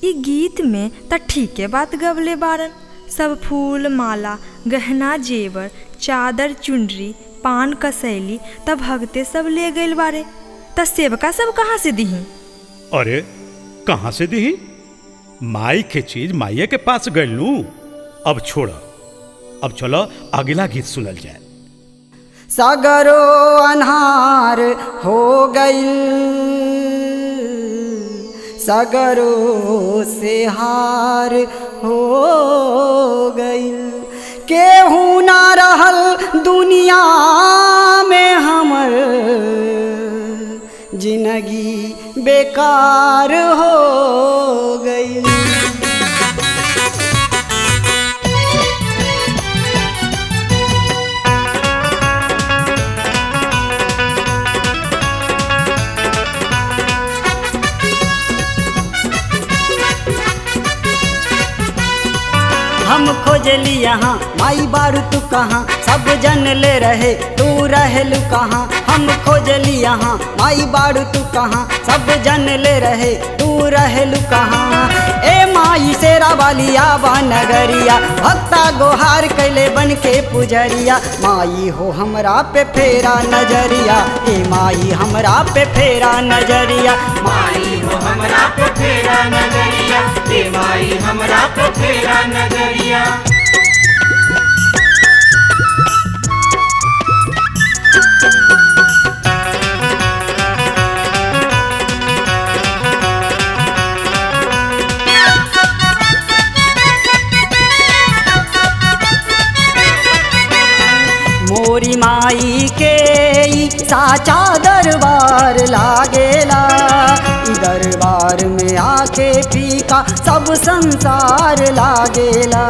ई गीत में त ठीके बात गवले बारन सब फूल माला गहना जेवर चादर चुनरी पान कसैली त भगते सब ले गइल बारे त सेवका सब कहाँ से दिही अरे कहाँ से दी माई के चीज माइये के पास गइल लू अब छोड़ अब चलो अगला गीत सुनल जाए सगरो अन्हार हो गइल सगरो से हार हो गइल केहू ना रहल दुनिया में हमर जिंदगी बेकार हो गइल हम खोजली यहाँ माई बारू तू कहाँ सब जन ले रहे तू रहलू कहाँ हम खोजली यहाँ माई बारू तू कहाँ सब जन ले रहे तू रहलू कहाँ ए माई शेरा वालिया बा नगरिया भक्ता गोहार कैले बन के पुजरिया माई हो हमरा पे फेरा नजरिया ए माई हमरा पे फेरा नजरिया माई हो हमरा पे फेरा नजरिया हे माई हमरा पे फेरा नजरिया मोरी माई के ई साचा दरबार लागेला ई दरबार में आके फीका सब संसार लागेला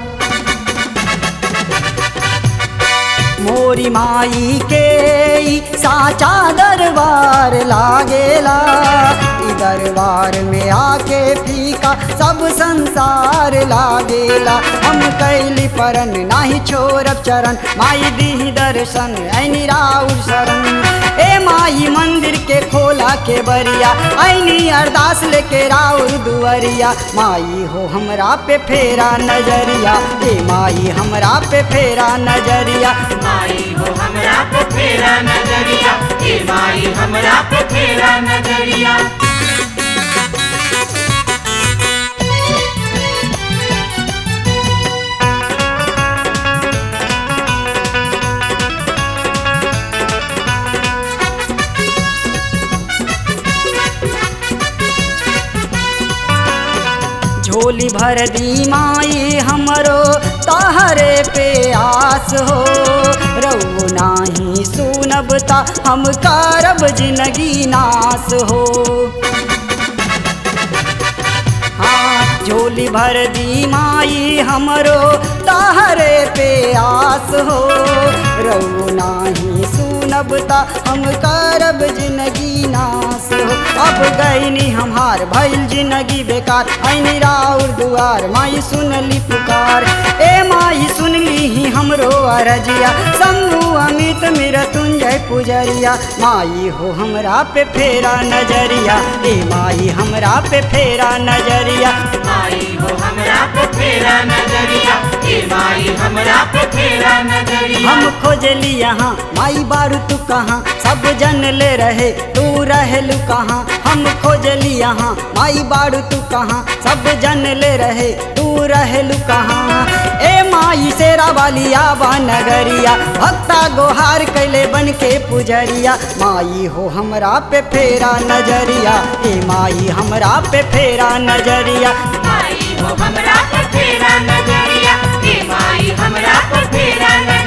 मोरी माई के ई साचा दरबार लागेला ई दरबार में आके फीका सब संसार लागेला हम कैली परन नाही छोरब चरण माई दी दर्शन ऐनी राउर शरण ए माई मंदिर के खोला के बरिया ऐनी अरदास लेके राउर दुअरिया माई हो हमरा पे फेरा नजरिया ए माई हमरा पे फेरा नजरिया माई हो हमरा पे फेरा नजरिया हे माई हमरा पे फेरा नजरिया झोली भर दी माई हमरो तहरे पे आस हो रऊ नाही सुनब ता हम करब जिंदगी नास हो हाँ झोली भर दी माई हमरो तहरे पे आस हो रऊ नाही सुनब ता हम करब जिंदगी नास हो अब गईनी हमार भइल जिंदगी बेकार ऐनी राउर दुआर माई सुनली पुकार ए माई सुनली ही हमरो अरजिया शंभु अमित मेरा तुंजय पुजरिया माई हो हमरा पे फेरा नजरिया ए माई हमरा पे फेरा नजरिया माई हो हमरा पे फेरा नजरिया हे माई हमरा पे फेरा नजरिया हम खोजली यहाँ माई बारू तू कहाँ सब जन ले रहे तू रहलू कहाँ हम खोजली यहाँ माई बारू तू कहाँ सब जन ले रहे तू रहलू कहाँ ए माई शेरा वालिया बा नगरिया भक्ता गोहार कैले बन के पुजरिया माई हो हमरा पे फेरा नजरिया ए माई हमरा पे फेरा नजरिया माई हो हमरा पे फेरा नजरिया हे माई हमरा पे फेरा नजरिया